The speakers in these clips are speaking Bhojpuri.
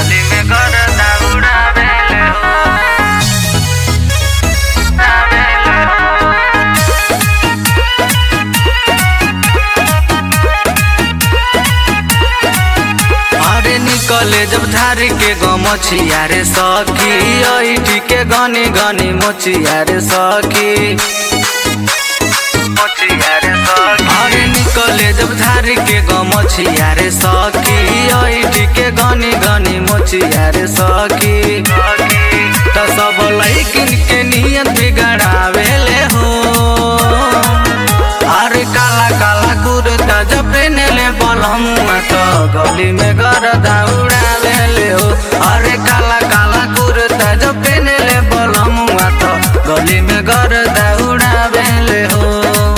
गली में गर्दा उड़ावेले हो उड़ावेले हो अरे निकले जब धार के गमछिया रे सखी ऐठी के गनी गनी मोचिया रे सखी मोचिया रे सखी अरे निकले जब धार के गमछिया रे सखी ऐठी के गनी गनी मोचिया रे सखी त सब लैकिन के नियत बिगड़ावेले हो अरे काला काला कुर्ता जब पेनले बलमुआ तो गली में गर्दा उड़ावेले हो अरे काला काला कुर्ता जब पेनले बलमुआ तो गली में गर्दा उड़ावेले हो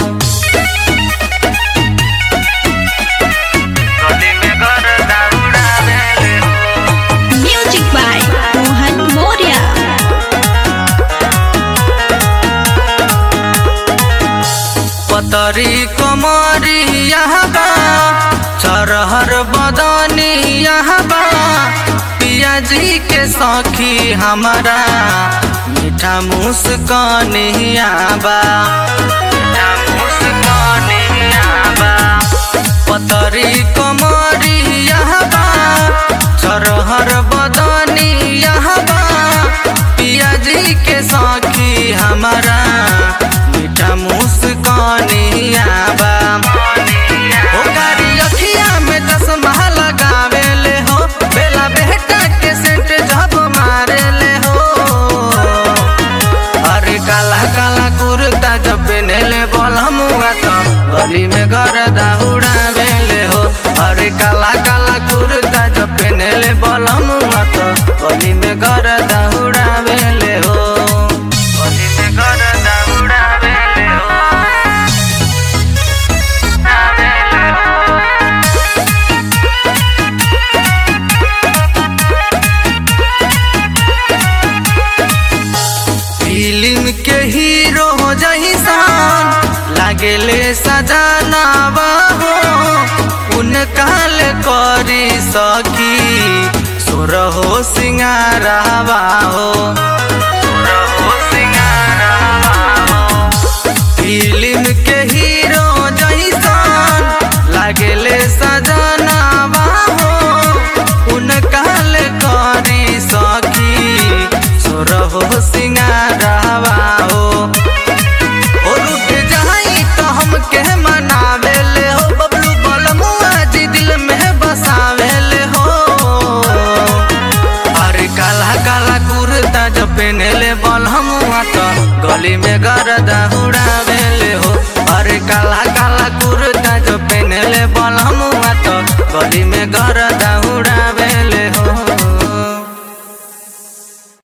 गली में गर्दा उड़ावेले हो Music by Mohan Moria. पतरी कमरी यहाँ बा चरहर बदनी यहाँ बा पियाजी के सखी हमारा मीठा मुस्कानिया बा मीठा मुस्कानिया बा पतरी कमरी यहाँ बा चरहर बदनी यहाँ बा पियाजी के सखी हमारा मीठा मुस्कानिया बा ओ गाड़ी अखिया में चश्मा लगावेले हो बेला बेटा के सेंट जब मारेले हो अरे काला काला कुर्ता जब पेनेले बलमुआ तो गली में गर्दा उड़ावेले हो अरे काला काला कुर्ता जब पेनेले बलमुआ तो गली में गर्दा उड़ावेले हो गली में गर्दा उड़ावेले हो उड़ावेले हो फिल्म के हीरो हो जहिसान लागेले सजाना हो उनकाल करी सकी सुर हो सिंगारावा हो सुर हो सिंगारावा हो फिल्म के हीरो जहिसान लागेले सजाना हो उनकाल करी सकी सुर हो सिंगारावा हो ओ रुक जाई तो हमके मनावेले हो बबलू बलमुआ जी दिल में बसावेले हो अरे काला काला कुर्ता जो पेनेले बलमुआ तो गली में गर्दा उड़ावेले हो अरे काला काला कुर्ता जो पेनेले बलमुआ तो गली में गर्दा